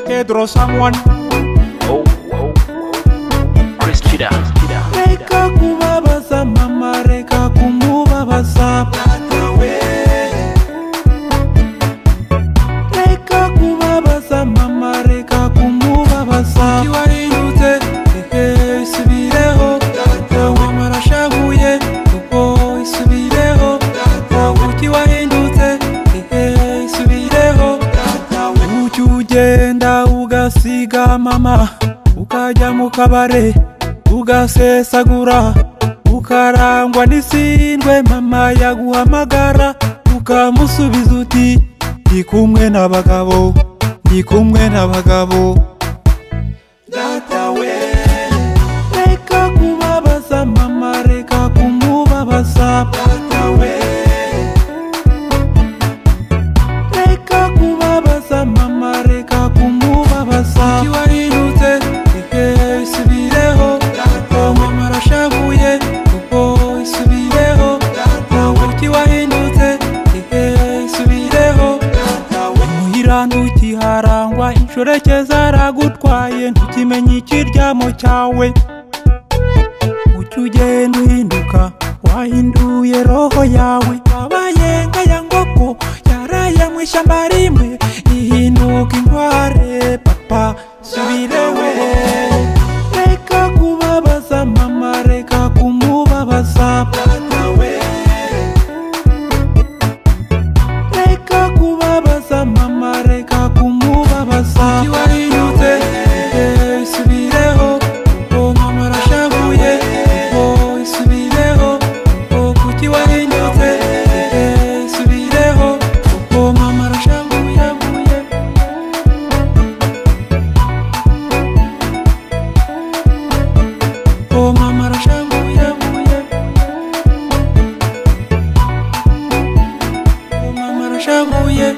Pedro, someone Oh, oh, oh. Chris Tida. reka kubabaza mama reka kumubabaza we reka kubabaza mama reka kumubabaza warinyutse ehe isubireho datawe marashabuye kuko isubireho datawe uki wahindutse ehe isubireho datawe uki ugenda ugasiga mama ukajya mu kabare ugasesagura ukarangwa n'isindwe mama yaguhamagara ukamusubiza uti ndi kumwe n'abagabo ndi kumwe n'abagabo datawe reka kubabaza mama reka kumubabaza datawe reka kubabaza mama reka kumubabaza uki wahindutse ehe isubireho datawe marashavuye kuko isubireho datawe uki wahindutse ehe isubireho datawe muhira ntukiharangwa inshoreke zaragutwaye ntukimenye ikiryamo cyawe ujya ugenda uhinduka wahinduye roho yawe wabaye nkaya ngoko yaraye mu ishyamba rimwe ihinduka inkware papa subirewe reka kubabaza mama reka kumubabaza datawe reka kubabaza mama reka kumubabaza uki wahindutse ehe isubireho kuko mama arashavuye kuko isubireho kuko kuki wahindutse ehe isubireho kuko mama arashavuye kuko mama arashavuye kuko mama arashavuye